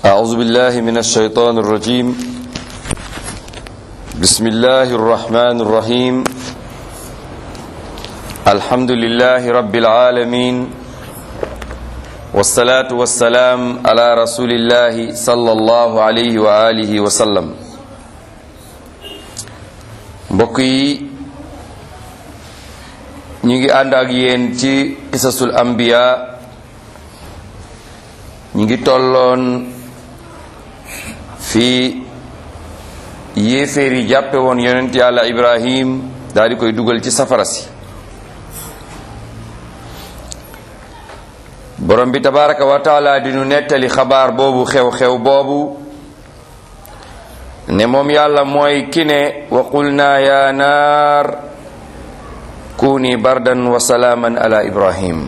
أعوذ بالله من الشيطان الرجيم بسم الله الرحمن الرحيم الحمد لله رب العالمين والصلاة والسلام على رسول الله صلى الله عليه وآله وسلم mbokk yi ñu ngi ànd ak yéen ci qisasul anbiya ñu ngi tolloon fii yéeféer yi jàppe woon yonent yàlla ibrahim daal di koy dugal ci safara si borom bi tabaraka wa taala di nu nettali xabaar boobu xew-xew boobu ne moom yàlla mooy ki ne wa qulna ya naar kuni bardan wa salaaman ala ibrahim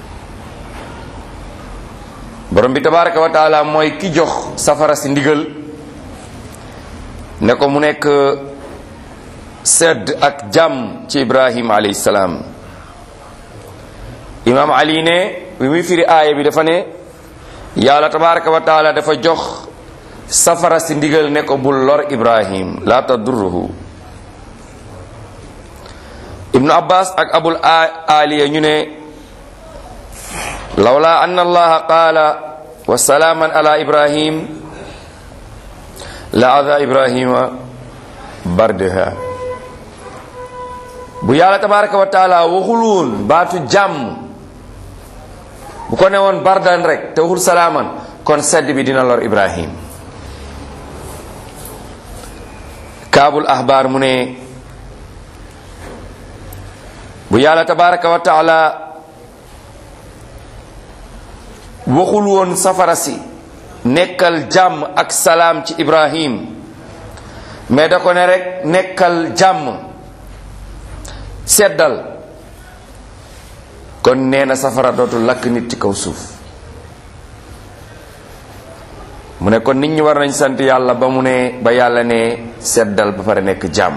borom bi tabaraka wa taala mooy ki jox safara si ndigal ne ko mu nekk sedd ak jàmm ci ibrahim alayhi salaam imaam ali ne bi muy firi aaya bi dafa ne yàlla tabaraka wa taala dafa jox safara si ndigal ne ko bul lor ibrahim la tadurruhu ibnu abbas ak abul aliya ñu ne lawla an allaha qaala wa salaaman ala ibrahim la ada ibrahima bardaha bu yàlla tabaraka wa taala waxul woon baatu jàmm bu ko ne woon bardan rek te waxul salaaman kon sedd bi dina lor ibrahim kaabul ahbaar mu ne bu yàlla tabaraka wa taala waxul woon safara si nekkal jàmm ak salaam ci ibrahim mais da ko ne rek nekkal jàmm seddal kon nee na safara dootul lakk nit ci kaw suuf mu ne kon nit ñi war nañ sant yàlla ba mu ne ba yàlla ne seddal ba pare nekk jàmm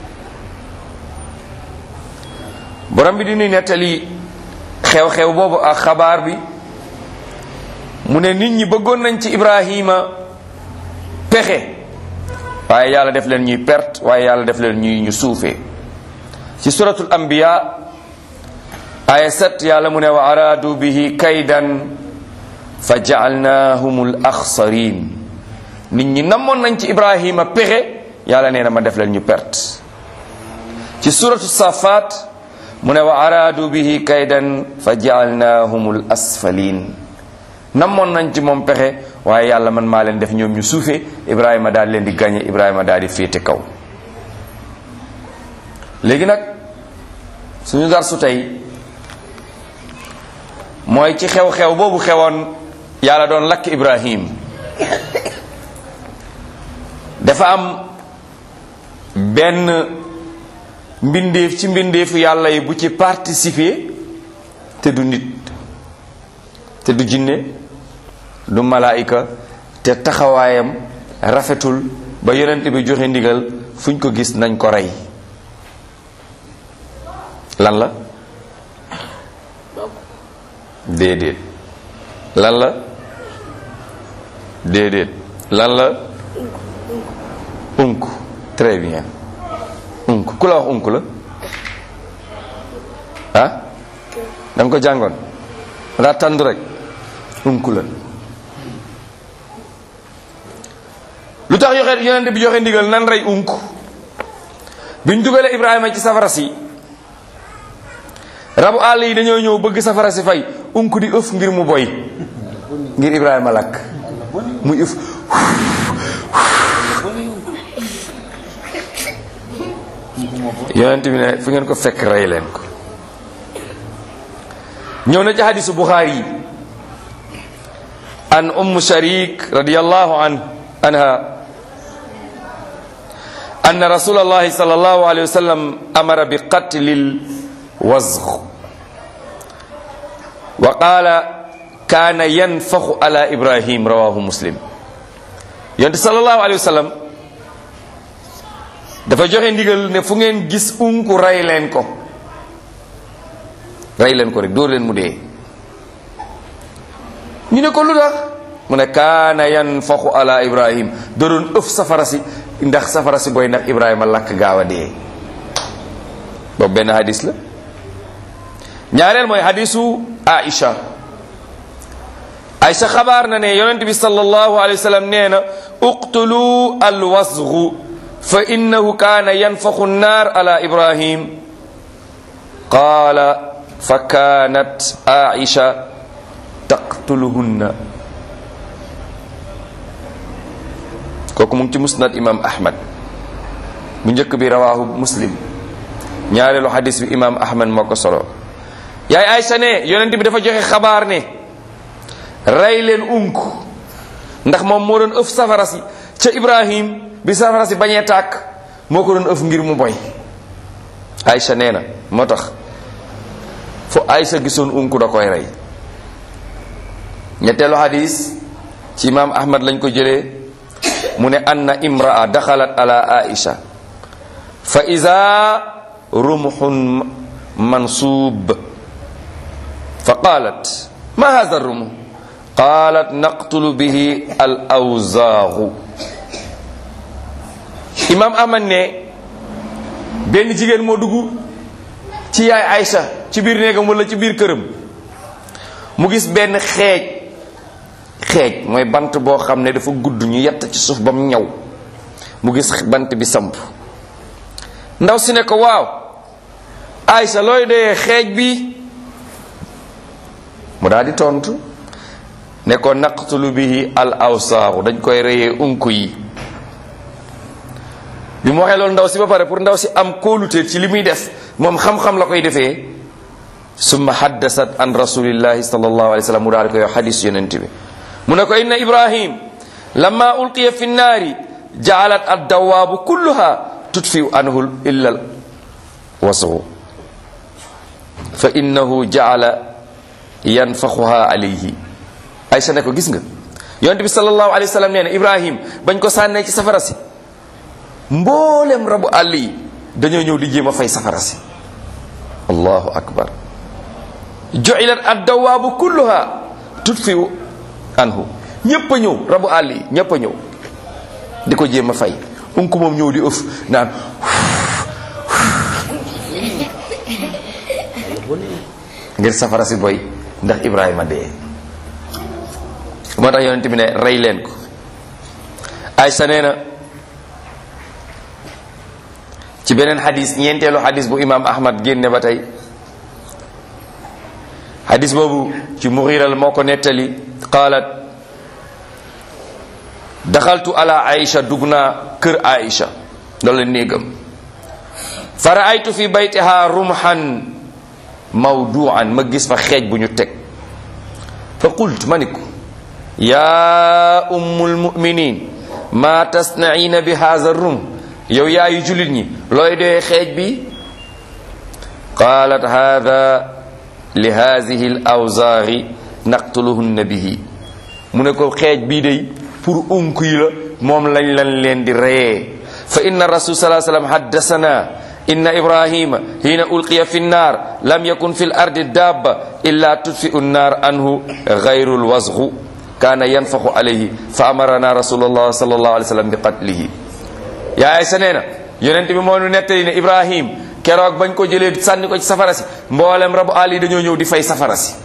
borom bi di nuy nettali xew-xew boobu ak xabaar bi mu ne nit ñi bëggoon nañ ci ibrahima pexe waaye yàlla def leen ñuy perte waaye yàlla def leen ñuy ñu suufee ci suratul anbiya aya set yàlla mu ne wa araadu bihi kaydan fa jaalnaahum al axsarin nit ñi namoon nañ ci ibrahima pexe yàlla nee na ma def leen ñu perte ci suratu safat mu ne wa araadu bihi kaydan fa jaalnaahum al asfalin namoon nañ ci moom pexe waaye yàlla man maa leen def ñoom ñu suufee ibrahima daal leen di gañe ibrahima daal di féete kaw léegi nag suñu dar su tey mooy ci xew-xew boobu xewoon yàlla doon lakk ibrahim dafa am benn mbindeef ci mbindeefu yàlla yi bu ci participer te du nit te du jinne du malaayika te taxawaayam rafetul ba yonent bi joxe ndigal fuñ ko gis nañ ko rey lan la déedéet lan la déedéet lan la unk très bien unk ku la wax unk la ah da nga ko jàngoon daa tàndu rek unk la lu tax yoxe yonente bi joxe ndigal nan rey unk biñ dugalee ibrahima ci safara si rabu àll yi dañoo ñëw bëgg safara si fay unk di ëf ngir mu boy ngir ibrahima lakk muy ëf yonent bi ne fu ngeen ko fekk rey leen ko ñëw na ci hadisu buxaari yi an umm sharik radiyallahu an anha أن رسول الله صلى الله عليه وسلم أمر بقتل الوزغ وقال كان ينفخ على إبراهيم رواه مسلم يونت صلى الله عليه وسلم dafa joxe ndigal ne fu ngeen gis unku rey leen ko rey leen ko rek dóor leen mu dee ñu ne ko lu tax mu ne kaana yanfaxu ala ibrahim da doon ëf safara si ndax safara si booy ndax ibrahima lakk gaaw a dee boobu benn hadis la ñaareel mooy hadisu aisha aisha xabaar na ne yonent bi sallallahu alayhi wa sallam nee na uqtulu alwasgu fa innahu kaana yanfaxu nnaar ala ibrahim qaala fa kaanat aisha taqtuluhunna kooku mu ngi ci musnad imam ahmad bu njëkk bi rawahu muslim ñaareelu xadis bi imam ahmad moo ko solo yaay aysa ne yonent bi dafa joxe xabaar ne rey leen unk ndax moom moo doon ëf safara si ca ibrahim bi safara si bañee tàkk moo ko doon ëf ngir mu boy aysa nee na moo tax fu aysa gisoon unk da koy rey ñetteelu xadis ci imam ahmad lañ ko jëlee mu ne anna imraa daxalat ala aisha fa ida rumxun mansub fa qalat ma hada rumx qalat naqtulu bihi al awzaaxu imam ahmad ne benn jigéen moo dugg ci yaay aisha ci biir néegam wala ci biir këram mu gis benn xeej xeej mooy bant boo xam ne dafa gudd ñu yett ci suuf ba mu ñaw mu gis bant bi samp ndaw si ne ko waaw Aysa looy dee xeej bi mu daal di tontu ne ko naqtulu bihi al awsaaxu dañ koy reyee unku yi bi mu waxee loolu ndaw si ba pare pour ndaw si am kóolute ci li muy def moom xam-xam la koy defee summa haddasat an rasulillahi sallallahu alayhi wa sallam mu daal di koy wax xadis yonent bi mu ne ko inna ibrahim lamma ulqiya fi nnaari jaalat addawaabu kulluha tutfiu anhu illa al wasgu fa innahu jaala yanfaxuha alayhi aysa ne ko gis nga yonent bi sallallahu alayhi wa sallam nee na ibrahim bañ ko sànnee ci safara si mboolem rabu àll yi dañoo ñëw di jéem a fay safara si allahu akbar ju'ilat addawaabu kulluha tutfiu anhu ñépp a ñëw rabu àll yi ñépp a ñëw di ko jéem a fay unku moom ñëw di ëf naan ngir safara si boy ndax ibrahima dee moo tax yonent bi ne rey leen ko aysa nee na ci beneen xadis ñeenteelu xadis bu imam ahmad génne ba tey xadis boobu ci muxiral moo ko nettali qaalat daxaltu ala aïcha dugg naa kër aïcha loolu la néegam fa raaytu fi baytiha rumhan mawduan ma gis fa xeej bu ñu teg fa qult ma ni ko yaa ummul muminin ma tasnaina bi haza rum yow yaayu julit ñi looy doyee xeej bi qaalat hada li hadihi l awzaari naqtuluhunna bihi mu ne ko xeej bii day pour unk yi la moom lañ lan leen di reyee fa inna rasul salaa sallam haddasana inna ibrahima hina ulqiya fi nnar lam yakun fi l ardi dabba illa tudfiu nnar anhu gayru lwasgu kaana yanfaxu alayhi fa amarana rasulullah sallallahu alayhi wa sallam bi qatlihi yaay sa nee na yonent bi moo nu nettali ne ibrahim keroog bañ ko jëlee sànni ko ci safara si mboolem rabu àll yi dañoo ñëw di fay safara si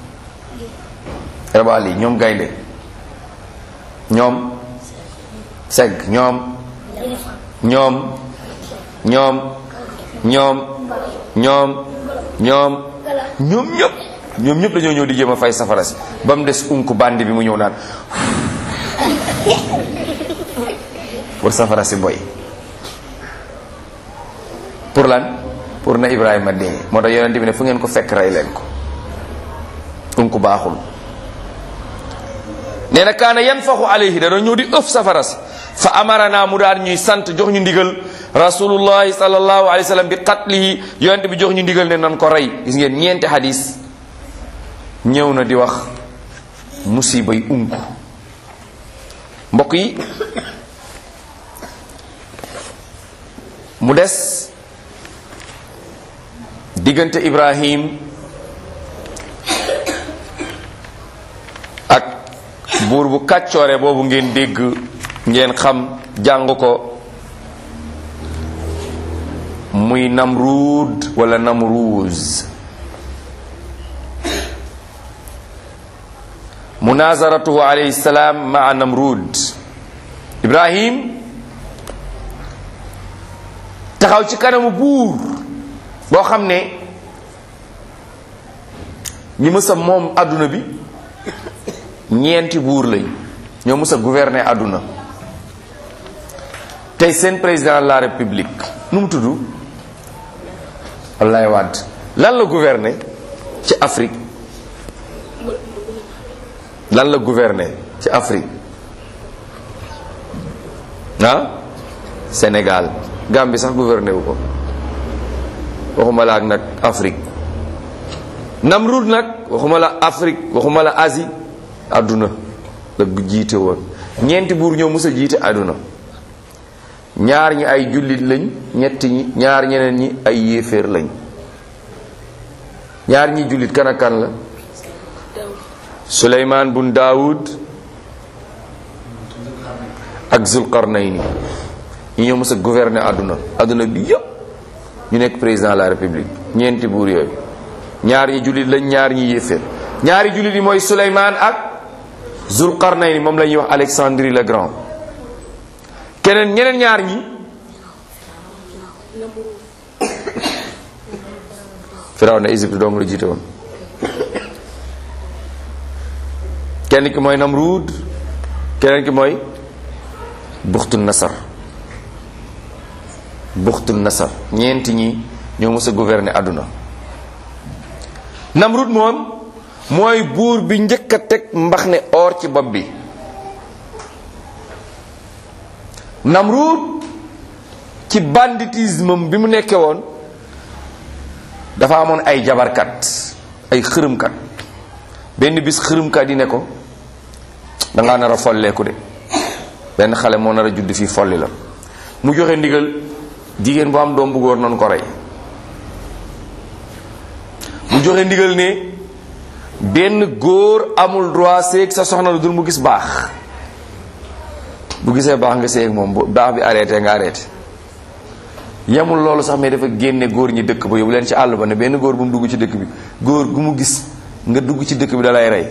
rabu àll yi ñoom gaynde ñoom segg ñoom ñoom ñoom ñoom ñoom ñoom ñoom ñëpp ñoom ñëpp dañoo ñëw di jéem a fay safara si ba mu des unk bandi bi mu ñëw naan pour safara si boy pour lan pour na Ibrahima dee moo tax yonente bi ne fu ngeen ko fekk rey leen ko unk baaxul nee na kaana yanfaxu alayhi da doon ñëw di ëf safara si fa amarana mu daan ñuy sant jox ñu ndigal rasulullahi sallallahu alayhi wa sallam bi qatlihi yonente bi jox ñu ndigal ne nan ko rey gis ngeen ñeenti hadis ñëw na di wax musibay unku mbokk yi mu des diggante Ibrahim ak buur bu kàccoore boobu ngeen dégg ngeen xam jàng ko muy namruud wala namruuz munazaratuhu alayhi salaam maa namruud ibrahim taxaw ci kanamu buur boo xam ne ñi mësa moom àdduna bi ñeenti buur lañ ñoo mësa gouverner àdduna tey seen président de la république nu mu tudd Abdoulaye Wade lan la gouverner ci Afrique lan la gouverner ci Afrique ah Sénégal Gambie sax gouverner wu ko waxuma la ak nag Afrique Namrud nag waxuma la Afrique waxuma la Asie àdduna la jiite woon ñeenti buur ñoo mës a jiite àdduna ñaar ñi ay jullit lañ ñetti ñi ñaar ñeneen ñi ay yéeféer lañ ñaar ñi jullit kan ak kan la Suleymaan bun Daawud ak Zulqarnayni ñi ñoo mës a gouverner àdduna àdduna bi yépp ñu nekk président de la république ñeenti buur yooyu ñaar ñi jullit lañ ñaar ñi yéeféer ñaari jullit yi mooy Suleymaan ak Zulqarnayni moom la ñuy wax Alexandrie le Grand keneen ñeneen ñaar ñi firaw na Égypte dong la jiite woon kenn ki mooy Namrud keneen ki mooy buxtu nasar buxtu nasar ñeenti ñi ñoo mës a gouverner àdduna Namrud moom mooy buur bi njëkk a teg mbax ne or ci bopp bi Namrud ci banditisme bi mu nekkee woon dafa amoon ay jabarkat ay xërëmkat benn bis xërëmkat yi ne ko dangaa nar a folleeku de benn xale moo nar a judd fii folli la mu joxe ndigal jigéen bu am doom bu góor noonu ko rey mu joxe ndigal ne benn góor amul droit séeg sa soxna lu dul mu gis baax bu gisee baax nga séeg moom bu baax bi arrêté nga arrêté yemul loolu sax mais dafa génne góor ñi dëkk ba yóbbu leen ci àll ba ne benn góor bu mu dugg ci dëkk bi góor gu mu gis nga dugg ci dëkk bi dalay rey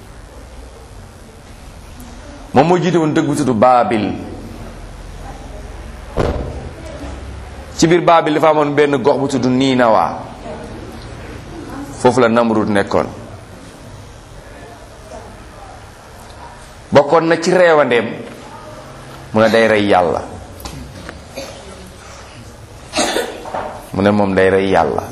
moom moo jiite woon dëkk bu tudd Baabil ci biir Baabil dafa amoon benn gox bu tudd Niinawa foofu la Namrud nekkoon bokkoon na ci reewandeem mu ne day rey yàlla mu ne moom day rey yàlla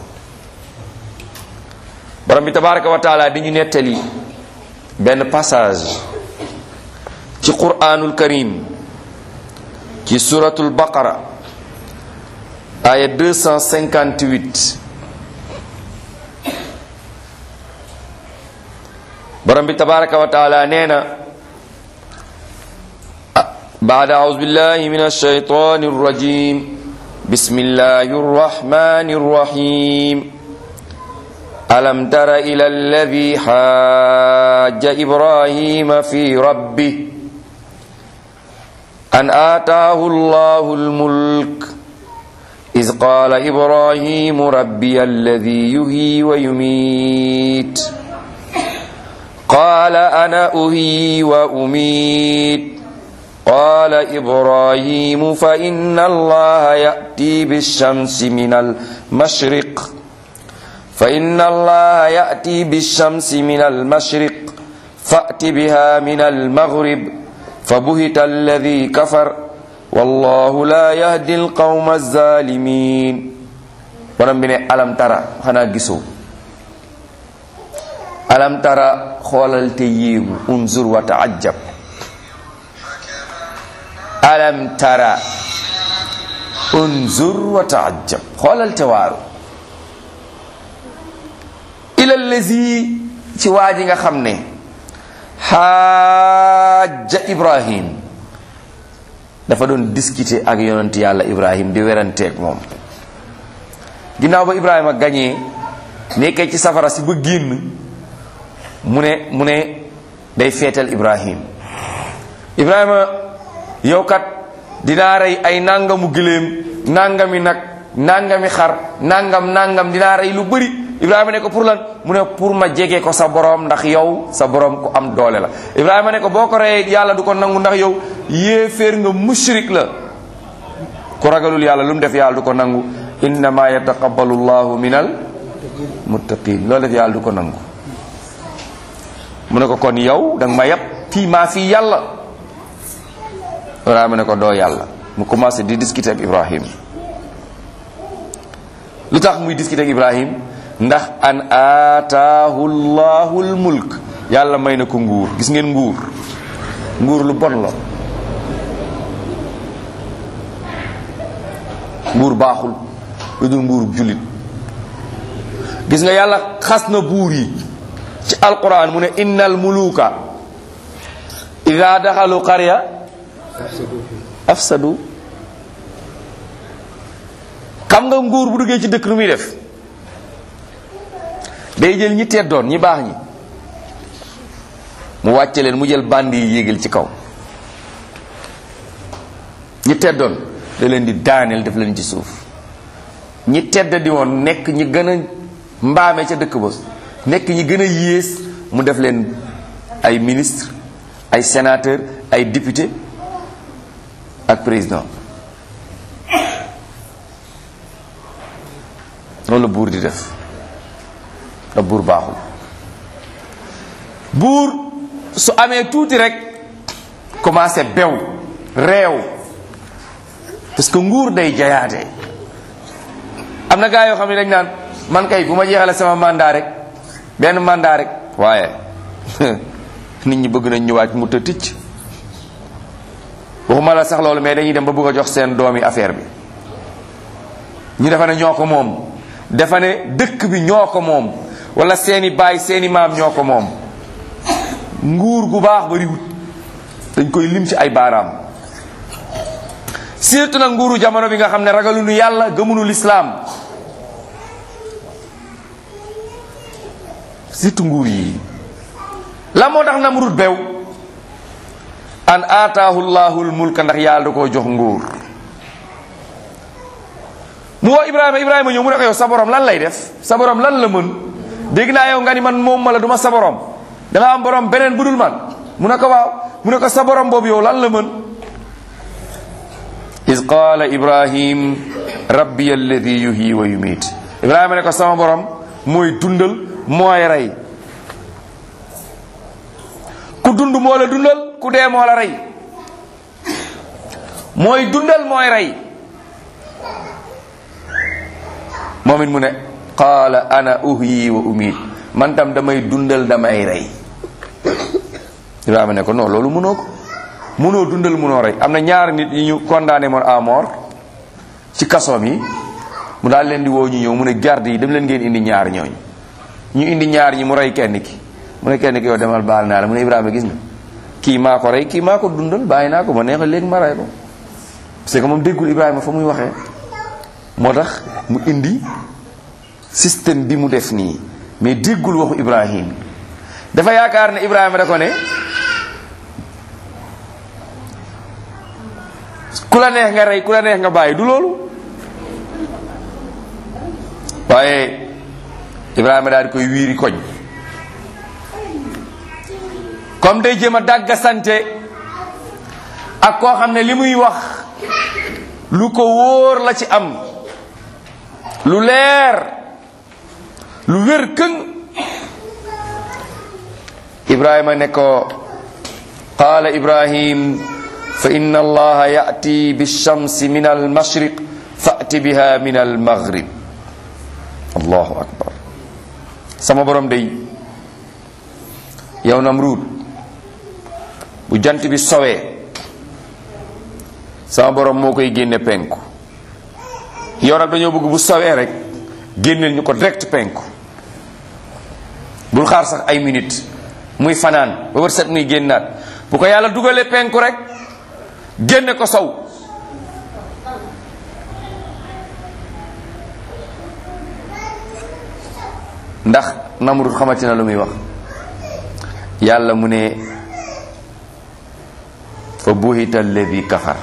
borom bi tabaraka wa taala di ñu nettali benn passage ci quraanul karim ci suratul baqara aya 258 borom bi tabaraka wa taala nee na بعد أعوذ بالله من الشيطان الرجيم بسم الله الرحمن الرحيم ألم تر إلى الذي حاج إبراهيم في ربه أن آتاه الله الملك إذ قال إبراهيم ربي الذي يهي ويميت قال أنا أهي وأميت قال إبراهيم فإن الله يأتي بالشمس من المشرق فإن الله يأتي بالشمس من المشرق فأت بها من المغرب فبهت الذي كفر والله لا يهدي القوم الظالمين ورمبني ألم ترى خنا جسو ألم ترى خولل تييم انظر وتعجب alam tara unzur wa taajab xoolal te waaru ila lazi ci waa ji nga xam ne xaaja ibrahim dafa doon discuter ak yonent yàlla ibrahim di weranteeg moom ginnaaw ba ibrahima gañee nekkee ci safara si ba génn mu ne mu ne day feetal ibrahim ibrahima yow kat dinaa rey ay nangamu gëléem nangami nag nangami xar nangam nangam dinaa rey lu bëri ibrahima ne ko pour lan mu ne pour ma jege ko sa borom ndax yow sa borom ku am doole la ibrahima ne ko boo ko reyee yàlla du ko nangu ndax yow yéeféer nga mushrik la ku ragalul yàlla lu mu def yàlla du ko nangu innama yataqabbalu llahu minal muttaqin loolu def yàlla du ko nangu mu ne ko kon yow danga ma yab fii maa fii yàlla ibrahima ne ko doo yàlla mu commencé di discuter ak ibrahim lu tax muy discuter ak ibrahim ndax an aataahu llahu l mulk yàlla may na ko nguur gis ngeen nguur nguur lu bon la nguur baaxul lu dul nguur jullit gis nga yàlla xas na buur yi ci alquran mu ne innal muluka ida daxalu qarya afsadu xam nga nguur bu duggee ci dëkk nu muy def day jël ñi teddoon ñi baax ñi mu wàcce leen mu jël bandi yi yéegal ci kaw ñi teddoon da leen di daaneel def leen ci suuf ñi tedd di woon nekk ñi gën a mbaame ca dëkk ba nekk ñi gën a yées mu def leen ay ministre ay sénateur ay député ak président loolu la buur di def da buur baaxul buur su amee tuuti rek commencé bew réew parce que nguur day jayaate am na gaa yoo xam ne dañ naan man kay bu ma jeexale sama mandat rek benn mandat rek waaye nit ñi bëgg nañ ñëwaat mu të ticc waxuma la sax loolu mais dañuy dem ba bëgg a jox seen doomi affaire bi ñu defa ne ñoo ko moom defa ne dëkk bi ñoo ko moom wala seeni baay seeni maam ñoo ko moom nguur gu baax bariwut dañ koy lim ci ay baaraam surtout nag nguuru jamono bi nga xam ne ragaluñu yàlla gëmunu lislaam surtout nguur yi la moo tax namrud bew an aataahu llahul mulka ndax yàlla da koo jox nguur mu woo ibrahima ibrahima ñëw mu ne ko yow sa borom lan lay def sa borom lan la mën dégg naa yow nga ni man moom ma la du ma sa borom da nga am borom beneen bu dul man mu ne ko waaw mu ne ko sa borom boobu yow lan la mën is qaala ibrahim rabbi alladi yuhyi wa yumiit ibrahima ne ko sama borom mooy dundal mooy rey ku dund moo la dundal ku dee moo la rey mooy dundal mooy rey moom it mu ne qaala ana uhyi wa umiit man tam damay dundal damay rey ibrahima ne ko non loolu mënoo ko mënoo dundal mënoo rey am na ñaar nit yi ñu condamné moon à mort ci kasoom yi mu daal leen di woo ñu ñëw mu ne garde yi dem leen ngeen indi ñaar ñooñ ñu indi ñaar ñi mu rey kenn ki mu ne kenn ki yow demal baal naa la mu ne Ibrahima gis nga kii maa ko rey kii maa ko dundal bàyyi naa ko ma neexal léegi ma rey ko parce que moom déggul Ibrahima fa muy waxee moo tax mu indi système bi mu def nii mais déggul waxu Ibrahim dafa yaakaar ne Ibrahima da ko ne ku la neex nga rey ku la neex nga bàyyi du loolu waaye Ibrahima daal di koy wiiri koñ comme day jéem a dàgga sante ak koo xam ne li muy wax lu ko wóor la ci am lu leer lu wér këng Ibrahima ne ko qaala Ibrahim fa inna allaha ya'ti bishamsi min almashriq fa'ti biha min almaghrib allahu akbar sama borom day yow Namruud bu jant bi sowee sama borom moo koy génne penku yow nag dañoo bëgg bu sowee rek génneel ñu ko direct penku bul xaar sax ay minutes muy fanaan ba wër set muy génnaat bu ko yàlla dugalee penku rek génne ko sow ndax Namrud xamati na lu muy wax yàlla mu ne fa buhita alladi kafar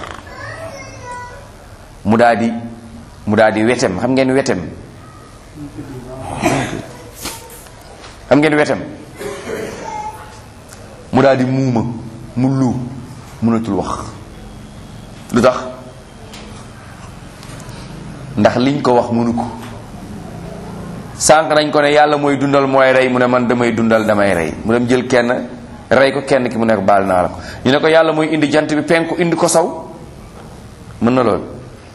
mu daa di mu daa di wetem xam ngeen wetem xam ngeen wetem mu daa di muuma mu lu mënatul wax lu tax ndax liñ ko wax mënu ko sànq nañ ko ne yàlla mooy dundal mooy rey mu ne man damay dundal damay rey mu dem jël kenn rey ko kenn ki mu nekk baal naa la ko ñu ne ko yàlla mooy indi jant bi penku indi ko saw mën na loolu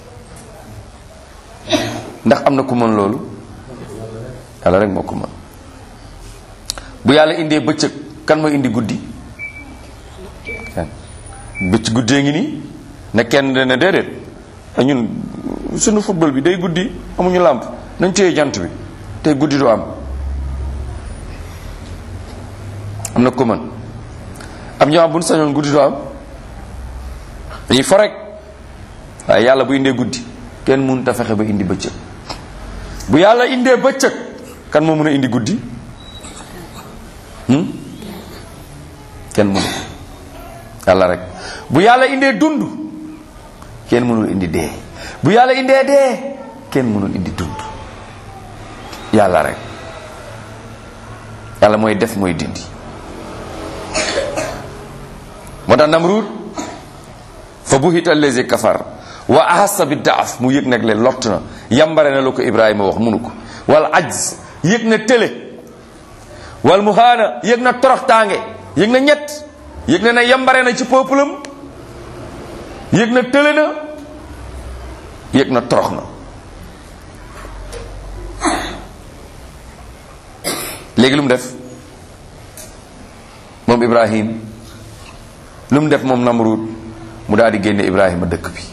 ndax am na ku mën loolu yàlla rek moo ko mën bu yàlla indee bëccëg kan mooy indi guddi kenn bëcc guddee ngi nii ne kenn ne déedéet ñun suñu football bi day guddi amuñu làmp nañ téye jant bi te guddi du am am na ko mën am ñoo xam bu ñu sañoon guddi du am dañuy fo rek waaye yàlla bu indee guddi kenn mënut a fexe ba indi bëccëg bu yàlla indee bëccëg kan moo mën a indi guddi kenn mënu yàlla rek bu yàlla indee dund kenn mënul indi dee bu yàlla indee dee kenn mënul indi dund yàlla rek yàlla mooy def mooy dindi moo tax namruud fa buhita allazi kafar wa ahassa bi daaf mu yëg nag leen lott na yambare na la ko ibrahima wax munu ko wal ajz yëg na tële wal muhaana yëg na toroxtaange yëg na ñett yëg na ne yambare na ci peuple am yëg na tële na yëg na torox na léegi lu mu def moom ibrahim lu mu def moom namrud mu daal di génne ibrahima dëkk bi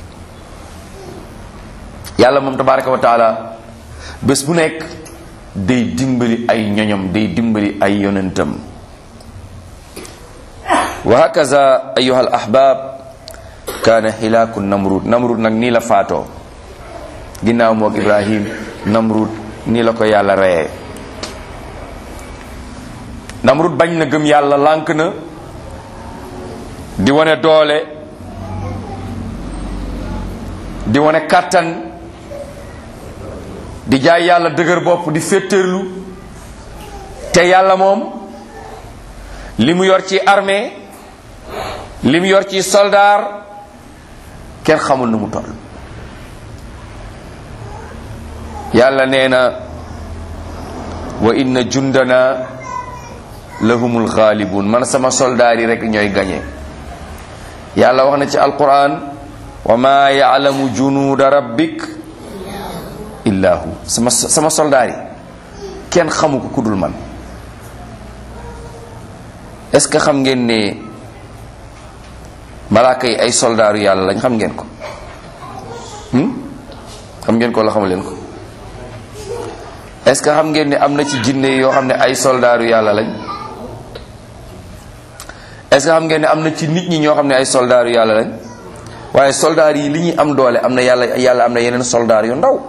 yàlla moom tabaraka wa taala bés bu nekk day dimbali ay ñoñom day dimbali ay yonentam wa hakaza ayuha al ahbab kaana xilaaku namrud namrud nag nii la faatoo ginnaaw moog ibrahim namrud nii la ko yàlla reyee namrud bañ na gëm yàlla lànk na di wane doole di wane kàttan di jaay yàlla dëgër bopp di féttërlu te yàlla moom li mu yor ci armée li mu yor ci soldaar kenn xamul nu mu toll yàlla nee na wa inna jundana lahumul ghalibun man sama soldaar yi rek ñooy gañe yàlla wax na ci alquran wa ma ya'lamu junuuda rabbik illa hu sama sama soldaar yi kenn xamu ko ku dul man est-ce que xam ngeen ne malaaka yi ay soldaaru yàlla lañ xam ngeen ko xam ngeen ko la xamu leen ko est-ce que xam ngeen ne am na ci jinne yoo xam ne ay soldaaru yàlla lañ est-ce que xam ngeen ne am na ci nit ñi ñoo xam ne ay soldaaru yàlla lañ waaye soldaar yi li ñuy am doole am na yàlla yàlla am na yeneen soldaar yu ndaw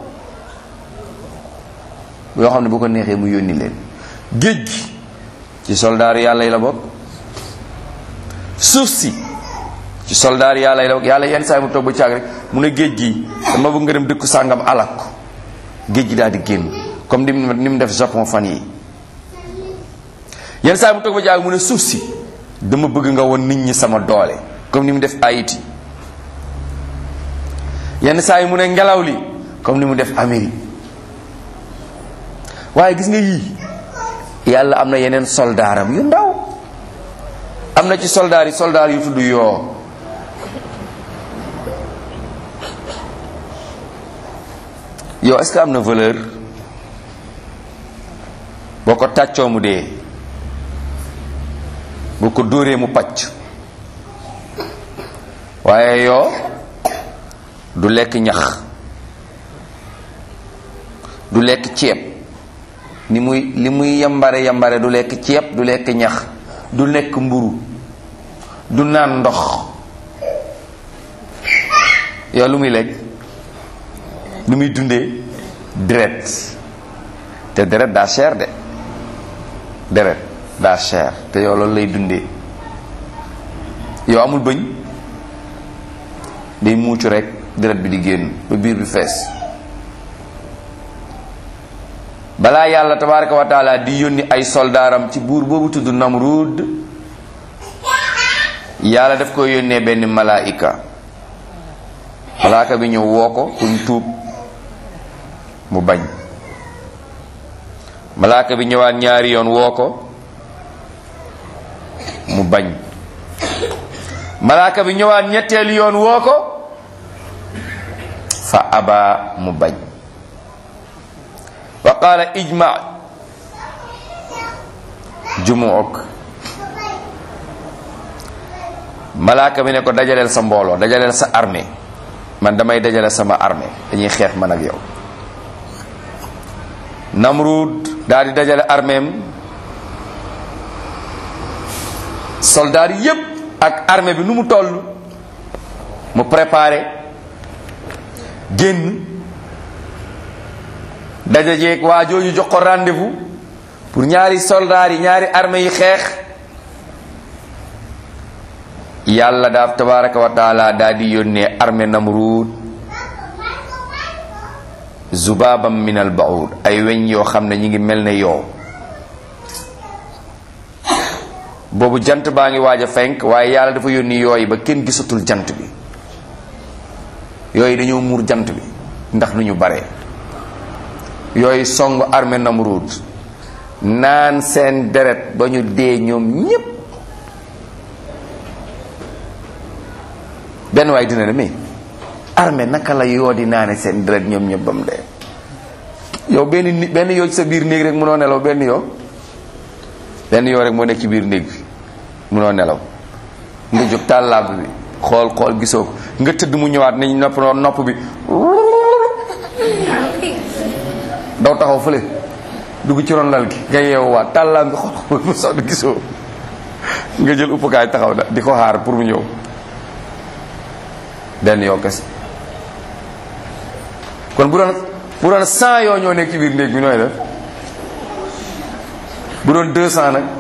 yoo xam ne bu ko neexee mu yónni leen géej gi ci soldaar yàlla yi la bokk suuf si ci soldaar yàlla yi la bokk yàlla yenn saa yi mu toog ba caag rek mu ne géej gi dama bëgg nga dem dëkku sàngam alak ko géej gi daal di génn comme ni mu ni mu def Japon fan yi yenn saa yi mu toog ba caag mu ne suuf si dama bëgg nga won nit ñi sama doole comme ni mu def Haïti yenn saa yi mu ne ngelaw li comme ni mu def Amérique waaye gis nga yii yàlla am na yeneen soldaaram yu ndaw am na ci soldaar yi soldaar yu tudd yoo yow est-ce que am na valeur boo ko tàccoo mu dee boo ko dóoree mu pàcc waaye yoo du lekk ñax du lekk ceeb ni muy li muy yambare yambare du lekk ceeb du lekk ñax du lekk mburu du naan ndox yow lu muy lekk lu muy dundee deret te deret daa cher de deret daa cher te yow loolu lay dundee yow amul bëñ day muucu rek deret bi di génn ba biir bi fees balaa yàlla tabaraka wa taala di yónni ay soldaaram ci buur boobu tudd Namrud yàlla daf ko yónnee benn malaika malaaka bi ñëw woo ko pour tuub mu bañ malaaka bi ñëwaat ñaari yoon woo ko mu bañ malaaka bi ñëwaat ñetteelu yoon woo ko fa aba mu bañ wa qaala ijma jumuuk malaaka bi ne ko dajaleel sa mbooloo dajaleel sa armée man damay dajale sama armée dañuy xeex man ak yow Namrud daal di dajale arméem soldaar yépp ak armée bi nu mu toll mu préparé génn dajajeeg waa jooju jox ko rendez-vous pour ñaari soldaar yi ñaari armée yi xeex yàlla daaf tabaraka wa taala daal di yónnee armée Namrud zubabam min al baud ay weñ yoo xam ne ñi ngi mel ne yow boobu jant baa ngi waaj a fenk waaye yàlla dafa yónni yooyu ba kenn gisatul jant bi yooyu dañoo muur jant bi ndax nu ñu bare yooyu song armée Namrud naan seen deret ba ñu dee ñoom ñépp benn waay dina ne mais armée naka la yoo di naane seen deret ñoom ñëpp ba mu dee yow benn ni benn yoo ci sa biir néeg rek munoo nelaw benn yoo benn yoo rek moo nekk ci biir néeg bi munoo nelaw nga jóg taal làmp bi xool xool gisoo ko nga tëdd mu ñëwaat nañ nopp nopp bi daw taxaw fële dugg ci ron lal gi nga yeewuwaat taal làmp bi xool xool mu sonn gisoo nga jël uppukaay taxaw da di ko xaar pour mu ñëw benn yoo kese kon bu doon bu doon cent yoo ñoo nekk ci biir néeg bi nooy def bu doon deux cent nag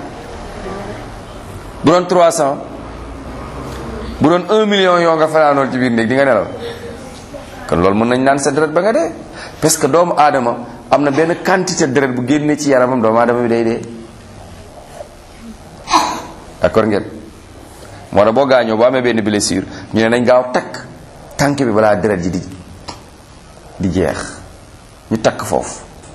bu doon trois cent bu doon un million yoo nga fanaanoon ci biir néeg di nga nelaw kon loolu mën nañ naan sa deret ba nga dee parce que doomu aadama am na benn quantité deret bu génnee ci yaramam doomu aadama bi day dee d'accord ngeen moo tax boo gaañoo boo amee benn blessure ñu ne nañ gaaw takk tànk bi balaa deret ji di di jeex ñu takk foofu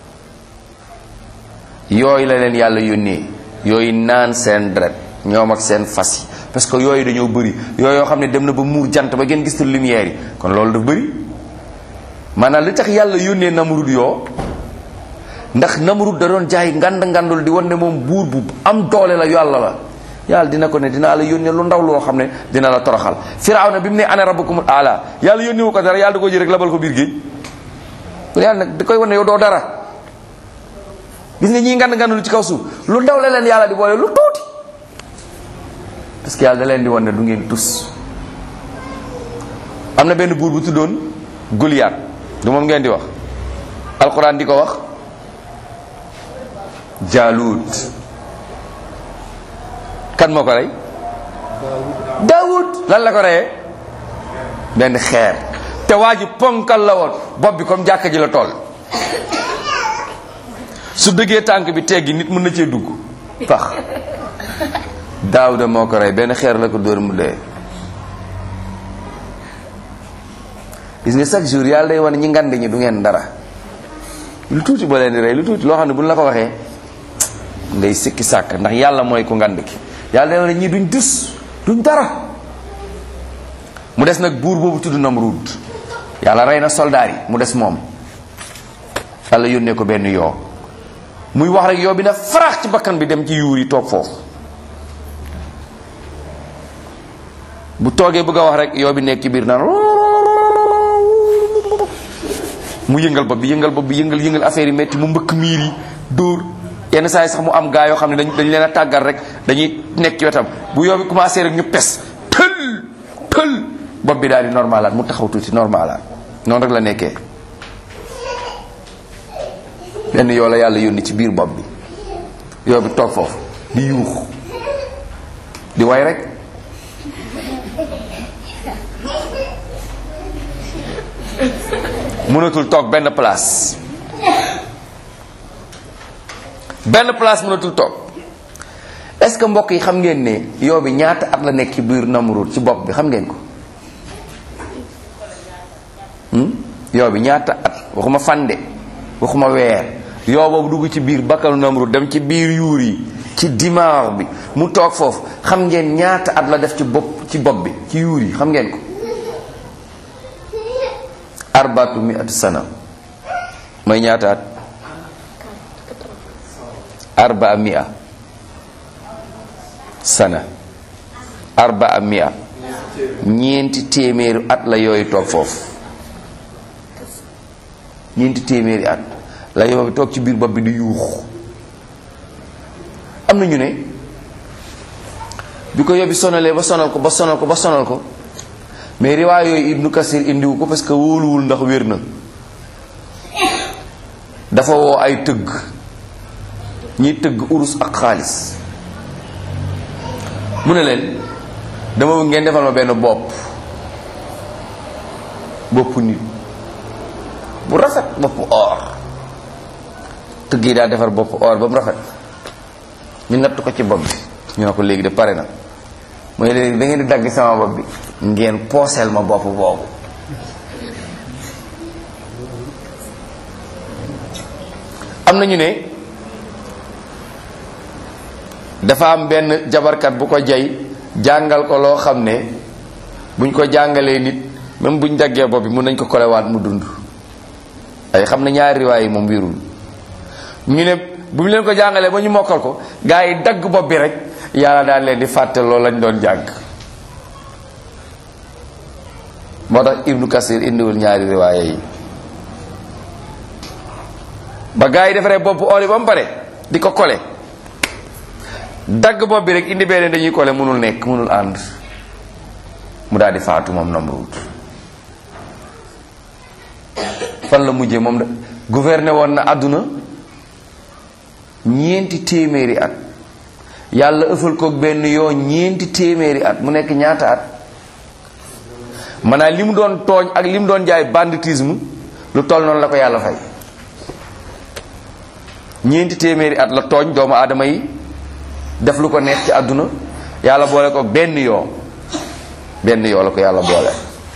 yooyu la leen yàlla yónnee yooyu naan seen deret ñoom ak seen fas yi parce que yooyu dañoo bëri yooyu yoo xam ne dem na ba muur jant ba ngeen gis te lumière yi kon loolu daf bëri maanaam li tax yàlla yónnee namrud yoo ndax namrud da doon jaay ngand ngandul di wan ne moom buur bu am doole la yàlla la yàlla dina ko ne dinaa la yónnee lu ndaw loo xam ne dina la toroxal firawna bi mu ne ana rabbukumul aala yàlla yónnee wu ko dara yàlla da ko jël rek labal ko biir géej yàlla nag da koy wan ne yow doo dara gis nga ñii ngand ngandul ci kaw suuf lu ndaw la leen yàlla di boole lu tuuti parce que yàlla da leen di wan ne du ngeen tus am na benn buur bu tuddoon Goliath du moom ngeen di wax alquran di ko wax Jaalut kan moo ko rey Daawud lan la ko reyee benn xeer te waa ji ponkal la woon bopp bi comme jàkka ji la toll su dëggee tànk bi teggi nit mën na cee dugg pax Daawuda moo ko rey benn xeer la ko dóor mu dee gis nga chaque jour yàlla day wane ñi ngand ñi du ngeen dara lu tuuti ba leen di rey lu tuuti loo xam ne bu ñu la ko waxee ngay sikki sàkk ndax yàlla mooy ku ngand ki yàlla day wane ñii duñ dus duñ dara mu des nag buur boobu tudd Namrud yàlla rey na soldaar yi mu des moom yàlla yónnee ko benn yoo muy wax rek yoo bi na farax ci bakkan bi dem ci yuur yi toog foofu bu toogee bëgg a wax rek yoo bi nekk ci biir naan mu yëngal bopp bi yëngal bopp bi yëngal yëngal affaire yi metti mu mbëkk miir yi dóor yenn saa yi sax mu am gaa yoo xam ne dañ dañ leen a tàggat rek dañuy nekk ci wetam bu yoo bi commencé rek ñu pes tël tël bopp bi daal di normalaat mu taxaw tuuti normalaat noonu rek la nekkee benn yoo la yàlla yónni ci biir bopp bi yoo bi toog foofu di yuux di way rek mënatul toog benn place benn place mënatul toog est-ce que mbokk yi xam ngeen ne yoo bi ñaata at la nekk ci biir Namrud ci bopp bi xam ngeen ko yoo bi ñaata at waxuma fande waxuma weer yoo boobu dugg ci biir bakkalu Namrud dem ci biir yuur yi ci dimaar bi mu toog foofu xam ngeen ñaata at la def ci bopp ci bopp bi ci yuur yi xam ngeen ko arbaatu mi at sana mooy ñaata at arbaa mia sana arbaa mia ñeenti téeméeri at la yooyu toog foofu ñeenti téeméeri at la yooyu toog ci biir bopp bi di yuux am na ñu ne bi ko yóbbi sonalee ba sonal ko ba sonal ko ba sonal ko mais riwaay yooyu ibnu kasir indiwu ko parce que wóoluwul ndax wér na dafa woo ay tëgg ñiy tëgg urus ak xaalis mu ne leen dama bëgg ngeen defal ma benn bopp boppu nit bu rafet boppu or tëgg yi daa defar boppu or ba mu rafet ñu natt ko ci bopp bi ñu ne ko léegi de pare na mooy léegi da ngeen di dagg sama bopp bi ngeen pooseel ma bopp boobu am na ñu ne dafa am benn jabarkat bu ko jay jàngal ko loo xam ne buñ ko jàngalee nit même buñ daggee bopp bi mun nañ ko kolewaat mu dund ay xam na ñaari riwaay yi moom wérul ñu ne bu ñu leen ko jàngalee ba ñu mokkal ko gaa yi dagg bopp bi rek yàlla daal leen di fàtte loolu lañ doon jàng moo tax ibnu kasir indiwul ñaari riwaaya yi ba gaa yi defaree bopp or yi ba mu pare di ko kole dagg bopp bi rek indi beneen dañuy kole mënul nekk mënul ànd mu daal di faatu moom Namrud fan la mujjee moom da gouverné woon na àdduna ñeenti téeméeri at yàlla ëffal ko benn yoo ñeenti téeméeri at mu nekk ñaata at maanaam li mu doon tooñ ak li mu doon jaay banditisme lu toll noonu la ko yàlla fay ñeenti téeméeri at la tooñ doomu aadama yi def lu ko neex ci àdduna yàlla boole ko benn yoo benn yoo la ko yàlla boole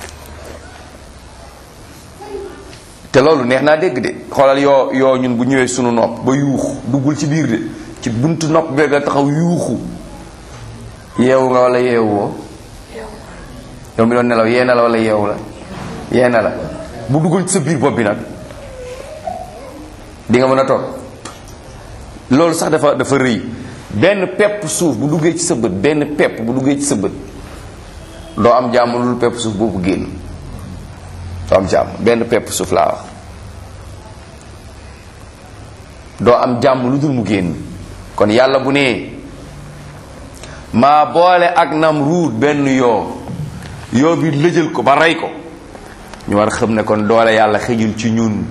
te loolu neex naa dégg de xoolal yoo yoo ñun bu ñëwee sunu nopp ba yuuxu duggul ci biir de ci buntu nopp beeg la taxaw yuuxu yeewu nga wala yeewu woo yow mi doon nelaw yee na la wala yeewu la yee na la bu duggul ci sa biir bopp bi nag di nga mën a toog loolu sax dafa dafa rëy benn pepp suuf bu duggee ci sa bët benn pepp bu duggee ci sa bët doo am jàmm lu pepp suuf boobu génn doo am jàmm benn pepp suuf laa wax doo am jàmm lu dul mu génn kon yàlla bu nee maa boole ak Namruud benn yoo yoo bi lëjal ko ba rey ko ñu war xam ne kon doole yàlla xëjul ci ñun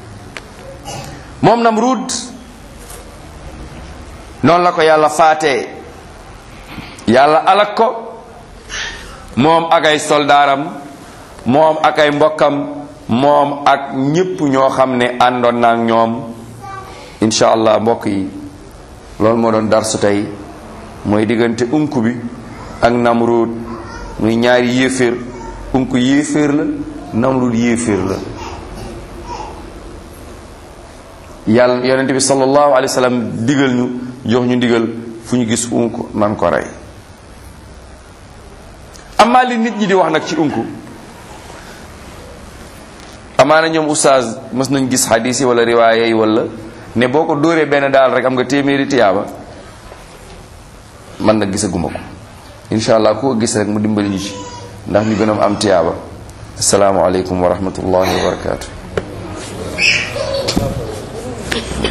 moom Namruud noonu la ko yàlla faatee yàlla alak ko moom ak ay soldaaram moom ak ay mbokkam moom ak ñépp ñoo xam ne àndoon na ak ñoom incha allah mbokk yi loolu moo doon darsu tey mooy diggante unku bi ak namruud muy ñaari yéeféer unku yéeféer la namruud yéeféer la yàlla yonente bi sallallahu alayhi wa sallam digal ñu jox ñu digal fu ñu gis unku nan ko rey amaa li nit ñi di wax nag ci unku amaana ñoom oustaz mës nañ gis xadiis yi wala riwaaya yi wala ne boo ko dóoree benn daal rek am nga téeméeri tiyaaba man nag gisaguma ko incha allah ku ko gis rek mu dimbali ñu ci ndax ñu gën a am tiyaaba asalaamualeykum wa rahmatullahi wa barakaatu.